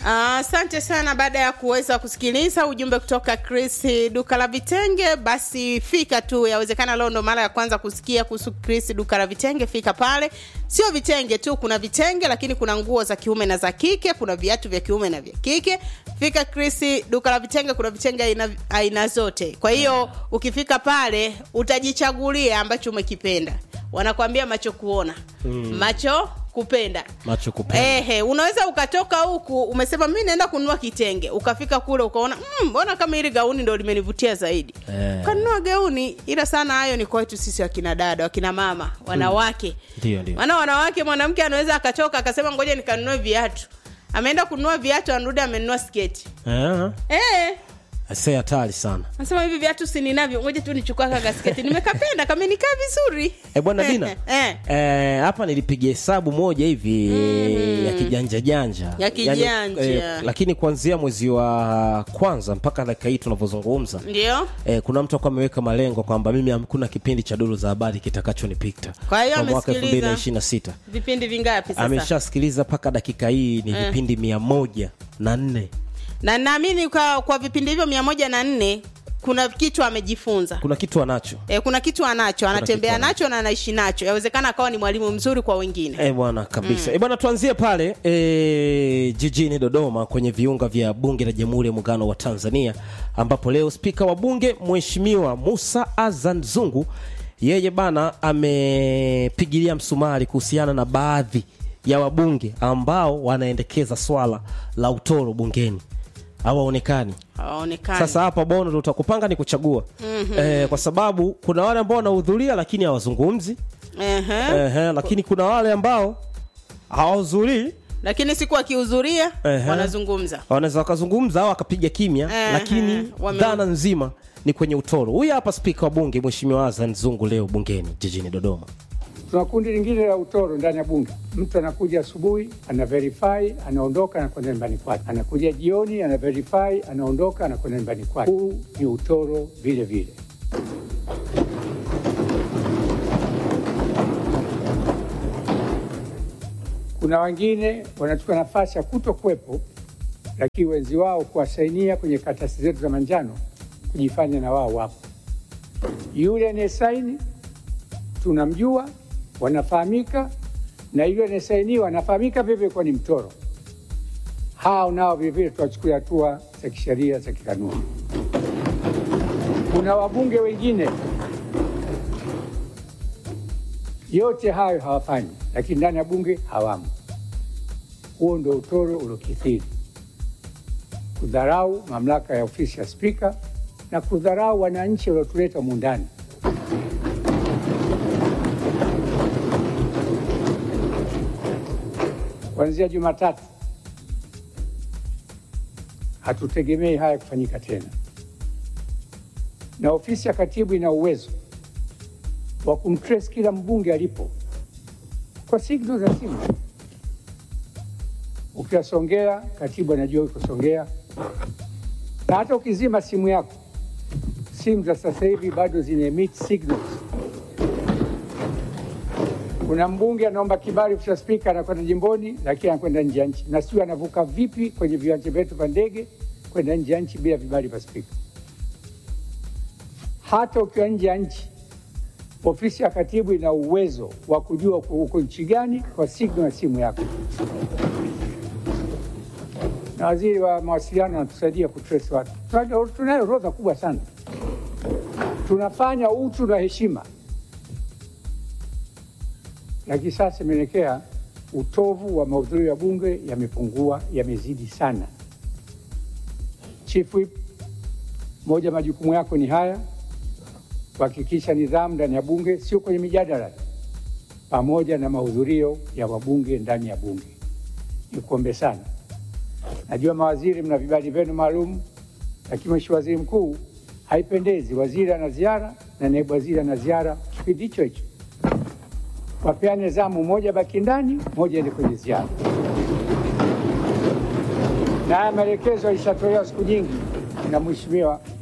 Asante sana. Baada ya kuweza kusikiliza ujumbe kutoka Chris duka la vitenge, basi fika tu. Yawezekana leo ndo mara ya kwanza kusikia kuhusu Chris duka la vitenge. Fika pale, sio vitenge tu, kuna vitenge lakini kuna nguo za kiume na za kike, kuna viatu vya kiume na vya kike. Fika Chris duka la vitenge, kuna vitenge aina, aina zote. Kwa hiyo ukifika pale utajichagulia ambacho umekipenda. Wanakwambia macho kuona, macho kupenda macho kupenda Ehe, unaweza ukatoka huku umesema mi naenda kununua kitenge, ukafika kule ukaona "Mm, mbona kama hili gauni ndo limenivutia zaidi Eh. ukanunua gauni. Ila sana hayo ni kwetu sisi wakina dada, wakina mama, wanawake ndio ndio maana wanawake, mwanamke anaweza akatoka akasema ngoja nikanunue viatu, ameenda kununua viatu, anarudi amenunua sketi eh eh. ase hatari sana Nasema hivi viatu si ninavyo, ngoja tu nichukua kaka sketi, nimekapenda kamenikaa vizuri e bwana dina eh. Eh, hapa nilipiga hesabu moja hivi ya kijanja janja Ya kijanja. lakini kuanzia mwezi wa kwanza mpaka dakika hii tunavyozungumza Ndio eh, kuna mtu akuwa ameweka malengo kwamba mimi hakuna kipindi cha duru za habari kitakachonipita Kwa hiyo kwa mwaka elfu amesikiliza. mbili na ishirini na sita vipindi vingapi sasa? ameshasikiliza mpaka dakika hii ni vipindi mia moja na nne na naamini kwa, kwa vipindi hivyo mia moja na nne kuna kitu amejifunza kuna kitu anacho e, kuna kitu anacho anatembea kitu nacho na anaishi nacho yawezekana akawa ni mwalimu mzuri kwa wengine E bwana kabisa mm. E bwana tuanzie pale e, jijini Dodoma kwenye viunga vya bunge la Jamhuri ya Muungano wa Tanzania ambapo leo spika wa bunge Mheshimiwa Musa Azan Zungu yeye bana amepigilia msumari kuhusiana na baadhi ya wabunge ambao wanaendekeza swala la utoro bungeni hawaonekani hawaonekani sasa hapa bono ndo utakupanga ni kuchagua mm-hmm. e, kwa sababu kuna wale ambao wanahudhuria lakini hawazungumzi Ehe. Ehe, lakini kuna wale ambao hawahudhurii lakini siku akihudhuria Ehe. wanazungumza wanaweza wakazungumza au wakapiga kimya Ehe, lakini wame- dhana nzima ni kwenye utoro huyu hapa spika wa bunge mheshimiwa azan zungu leo bungeni jijini dodoma Tuna kundi lingine la utoro ndani ya bunge. Mtu anakuja asubuhi, ana verify, anaondoka, anakwenda nyumbani kwake. Anakuja jioni, ana verify, anaondoka, anakwenda nyumbani kwake. Huu ni utoro vile vile. Kuna wengine wanachukua nafasi ya kuto kuwepo, lakini wenzi wao kuwasainia kwenye karatasi zetu za manjano, kujifanya na wao wapo. Yule anayesaini tunamjua, wanafahamika, na yule anayesainiwa anafahamika vivyo kuwa ni mtoro. Hao nao vilevile tuwachukulia hatua za kisheria za kikanuni. Kuna wabunge wengine, yote hayo hawafanyi, lakini ndani ya bunge hawamo. Huo ndio utoro uliokithiri, kudharau mamlaka ya ofisi ya spika na kudharau wananchi waliotuleta humu ndani. Kuanzia Jumatatu hatutegemei haya kufanyika tena, na ofisi ya katibu ina uwezo wa kumtrace kila mbunge alipo kwa signal za simu. Ukiwa Songea, katibu anajua uko Songea, na hata ukizima simu yako, simu za sasa hivi bado zina emit signals. Kuna mbunge anaomba kibali cha spika, anakwenda jimboni, lakini anakwenda nje ya nchi, na sijui anavuka vipi kwenye viwanja vyetu vya ndege kwenda nje ya nchi bila vibali vya spika. Hata ukiwa nje ya nchi, ofisi ya katibu ina uwezo wa kujua uko uko nchi gani kwa signal ya simu yako, na waziri wa mawasiliano anatusaidia kutrace watu. Tunayo- Tunayo orodha kubwa sana, tunafanya utu na heshima lakini sasa imeelekea utovu wa mahudhurio ya bunge yamepungua, yamezidi sana. Chief Whip, moja majukumu yako ni haya, kuhakikisha nidhamu ndani ya bunge, sio kwenye mijadala, pamoja na mahudhurio ya wabunge ndani ya bunge. Nikuombe sana, najua mawaziri mna vibali vyenu maalum, lakini Mheshimiwa Waziri Mkuu, haipendezi waziri ana ziara na naibu waziri ana ziara kipindi hicho hicho wapeane zamu, moja baki ndani, moja ende kwenye ziara. Na haya maelekezo yalishatolewa siku nyingi na Mheshimiwa